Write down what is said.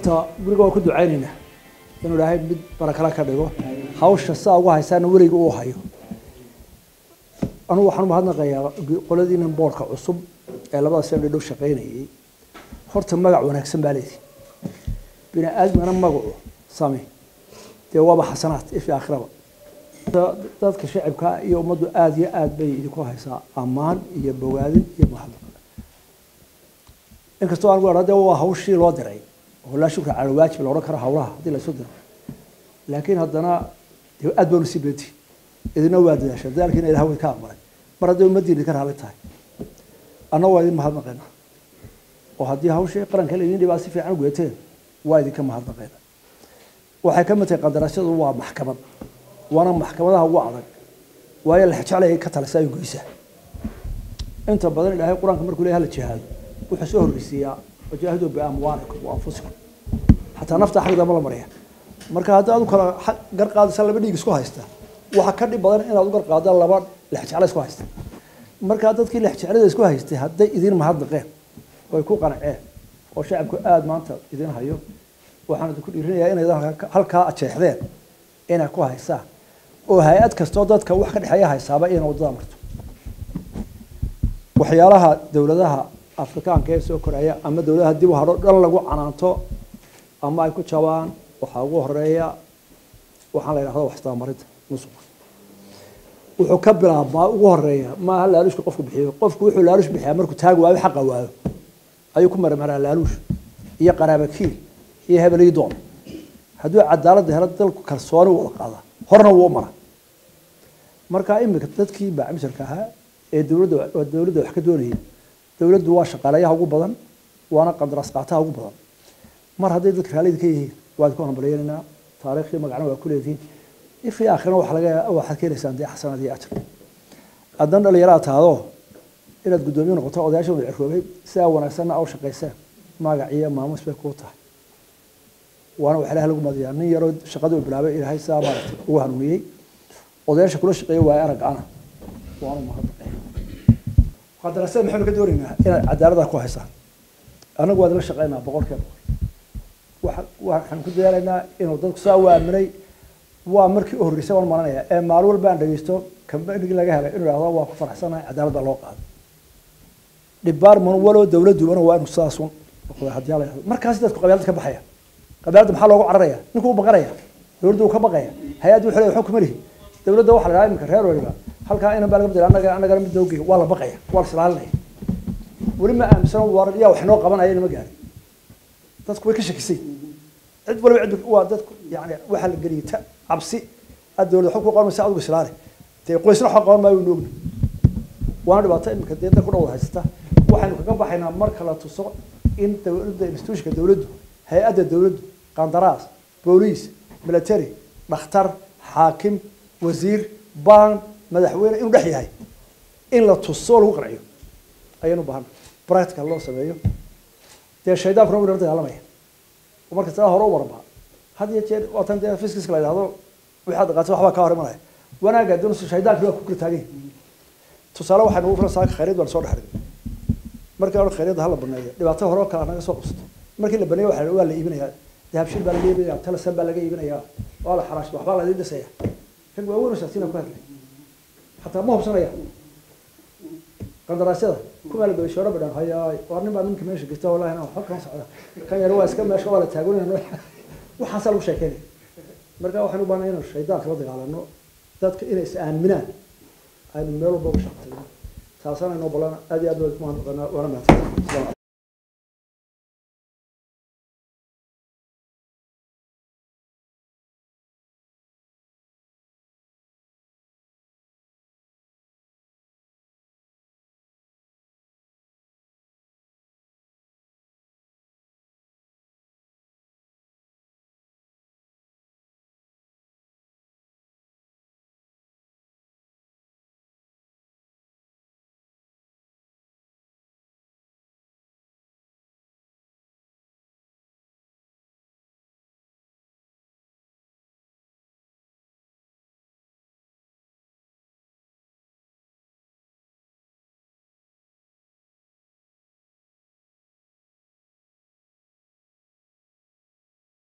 horta guriga waa ku ducaynaynaa inuu ilaahay mid barakala ka dhigo hawsha saa ugu haysaana weliga uu hayo anugu waxaan umahadnaqayaa qoladiinan boorka cusub ee labada sane dhow shaqaynayay horta magac wanaagsan baa leedi bini aadmigana magacu same dee waaba xasanaad ifi aakhiraba dadka shacibka iyo ummaddu aada iyo aad bay idinku haysaa ammaan iyo bogaadin iyo mahadnaq inkastoo aan gu de waa hawshii loo diray oo laa shukra cala waajib la odhan karo hawlaha haddii la isu diro laakiin haddana dee aad baanu sii beenti idina waa dadaasha dadaalkiina ilaha way ka aqbalay mar hadday ummaddiina idinka raali tahay anna waa idin mahadnaqayna oo haddii hawshii qaranka laydin dhibaa si fiican gudateen waa idinka mahadnaqayna waxay ka mid tahay qandaraasyadu waa maxkamad waana maxkamadaha ugu adag waayo la jeclaya ka talisa ay goysaa inta badan ilaahay qur-aanka markuu leeyahay hala jihaado wuxuu soo horreysiiyaa wajaahiduu biamwaalikum wa anfusikum xataa nafta xagdama la maraya marka haddii aad u kala gar qaadaysa laba dhiig isku haysta waxa ka dhib badan inaad u gar qaada laba lexjecla isku haysta markaa dadkii lexjeclada isku haystay hadday idin mahadnaqeen oy ku qanceen oo shacabku aada maanta idin hayo waxaan idinku dhiirinayaa inaydan halkaa ajeexdeen inay ku haysaan oo hay-ad kastoo dadka wax ka dhexeeya haysaaba inay waddada marto waxyaalaha dowladaha afrikaanka ee soo koraya ama dowladaha dib u hadho dhan lagu canaanto ama ay ku jabaan waxaa ugu horeeya waxaan la yidhahda waxistabamarinta musuqa wuxuu ka bilaabmaa ugu horeeya maaha laaluushka qofku bixiyo qofku wuxuu laaluush bixiyaa markuu taagi waayo xaqa waayo ayuu ku marmaraa laaluush iyo qaraabakiil iyo hebelii doon hadduu cadaaladda helo dalku kalsooni wada qaada horna wuu mara marka imika dadkii baacmisharka ahaa ee dowladda dowladda wax ka doonayay dowladdu waa shaqaalayaha ugu badan waana qandaraas qaataha ugu badan mar hadday dadka raallida ka yihiin waa idinku hambalyeynayna taariikhii magacna waa ku leedihiin ifii aakhirana waxa laga waxaad keenaysaan dee xasanaad iyo ajar haddan dhalinyaraad tahdo inaad guddoomiye noqoto odayaasha wada cirroobay sidaa wanaagsanna aw shaqaysaan magac iyo maamuus bay kuu tahay waana wax ilahay lagu madiyaa nin yaroo shaqadii uu bilaabay ilaahay sidaa maaragtay ugu hanuuniyey odayaasha kula shaqeeya waaye arag ana waanu mahadnaqay qandaraasyada maxaynu ka doonaynaa inaad cadaalada ku haysaan annagu waa idinla shaqeynaa boqolkiiba boqol waxaan ku dadaalaynaa inuu dadku saa u aaminay waa markii u horreysay waan maranaya ee maalin walba aan dhegeysto kambanigii laga helay inuu ihahdo waa ku faraxsanahay cadaalad baa loo qaaday department walow dowladubana waa inuu sidaasun noqdo haddii la yahdo markaasi dadku qabyaalada ka baxaya qabyaalada maxaa loogu cararaya ninkuu u baqanaya dowladdu uu ka baqaya hay-addu wuxuu leeyahay waxba kuma lihi dowladda waxa la dhahaa iminka reer waliba halkaa inan baa laga bedela annaga annagana mid noogey waa la baqaya waa la islaalinaya weli ma aaminsan war yaa wax noo qabanaya inama gaarin dadku way ka shakisay cid waliba cid waa dadku yani waxaa la geliyay ta cabsi aad dowladda xog ku qaban maysa adigu islaale dee qoysna xog qaban maayo noogna waana dhibaato iminka dee dadku dhawada haysata waxaynu kaga baxaynaa marka la tuso in dowladda institutionka dowladdu hay-adda dowladdu qandaraas booliis military dhakhtar xaakim wasiir baan madaxweyne inuu dhex yahay in la tuso lagu qanciyo ayaynu baahana practical loo sameeyo dee shaydaankuna wuu nala dagaalamaya marka sidaa hore u warba had iyo jeer waatan dee fiskiska la yidhahdo waxaad dhaqaatay waxbaa kaa hor imanaya wanaagga doonaysa shaydaankii waa ku kala taagan tusaale waxaynu ugu filan saaka khayriid baan soo dhex dhigay markii hore khayriidda hala baneeyo dhibaato hore oo kale naga soo qabsato markii la baneeyo waxa waa la iibinayaa dahabshin baa laga iibinayaa talasan baa laga iibinayaa waa la xaraashay waxbaa la idin dhisaya rag waaweyn oo shaksiina ku hadlay xataa ma hubsanaya qandaraasyada kumaa la gabay shooro badhaan hayaay waa nin baa ninka meesha gista wallahi na waxba kama socda kan yar waa iska meesha waa la taagunaya waxaasaa lagu sheekeynaya marka waxaynu u baahnay inaynu shaydaanka la dagaalano dadka inay is aaminaan aynu meel walba uga shaqtayno taasana inoo ballan aad iyo aad waa mahadnaqanaa waana mahadsan